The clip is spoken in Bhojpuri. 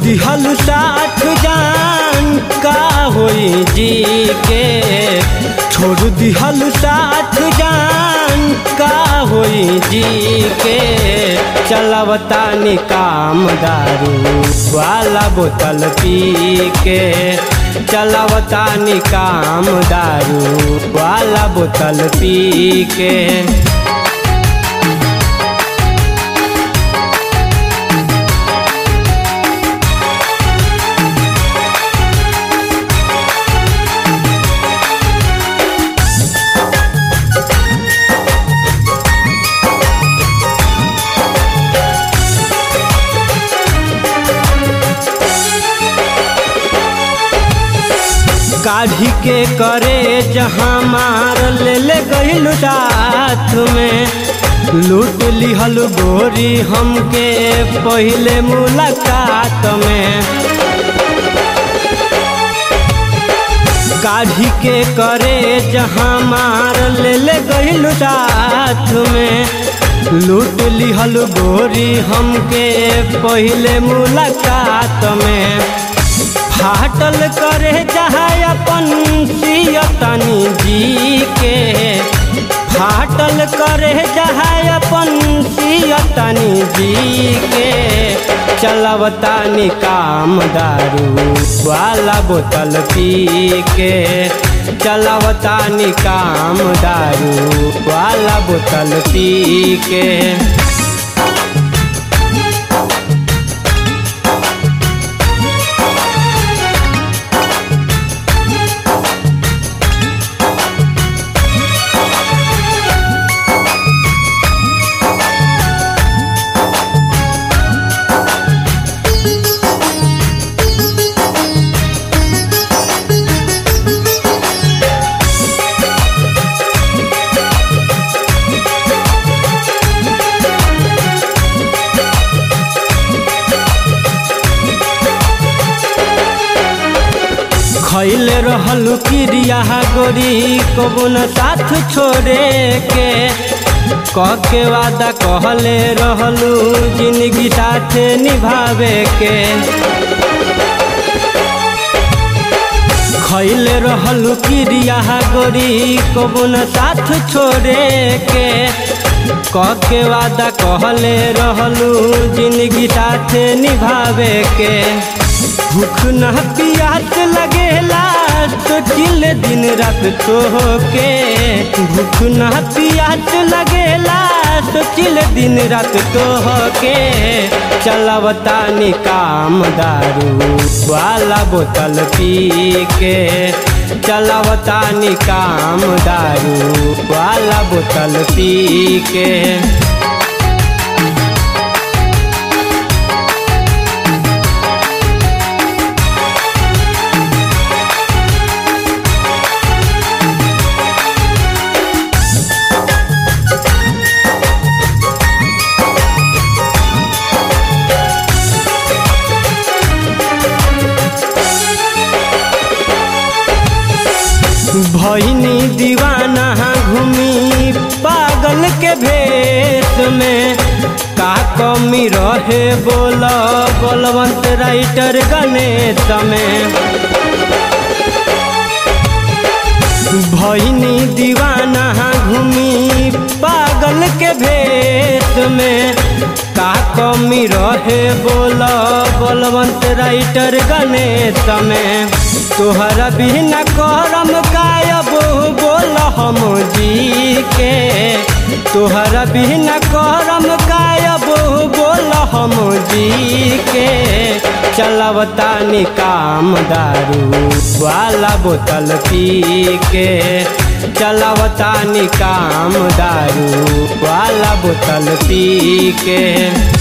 दिहल साथ जान का होई जी के छोड़ दिहल साथ जान का होई जी के चलवता काम दारू वाला बोतल पी के चलवता काम दारू वाला बोतल पी के काढ़ी के करे जहाँ मार ले ले गईल साथ में लूट लिहल गोरी हमके पहले मुलाकात में काढ़ी के करे जहाँ मार ले ले गईल साथ में लूट लिहल गोरी हमके पहले मुलाकात में फाटल करे जहाँ अपन सियतनी जी के फाटल करे जहाँ अपन सियतनी जी के चलवता काम दारू वाला बोतल पी के चलवता काम दारू वाला बोतल पी के खैल रहल क्रिया गोरी कबुन साथ छोड़े के कह के वादा कहले रहलू जिंदगी साथ निभावे के खैल रहल क्रिया गोरी कबुन साथ छोड़े के कह के वादा कहले रहलू जिंदगी साथ निभावे के भूख न पियास लगेला तो किल दिन रात तो के भूख न पियास लगेला तो किल दिन रात तो के चलवता काम दारू वाला बोतल पी के चलवता काम दारू वाला बोतल पी के भैनी दीवाना घूमी पागल के भेष में का कमी रहे बोल बलवंत राइटर गणेश में भैनी दीवाना घूमी पागल के भेष में का कमी रहे बोल बलवंत राइटर गणेश में तोहरा बिना करम कायब बोल हम जी के तोहरा बिना करम कायब बोल हम जी के चलवता काम दारू वाला बोतल पी के चलवता काम दारू वाला बोतल पी के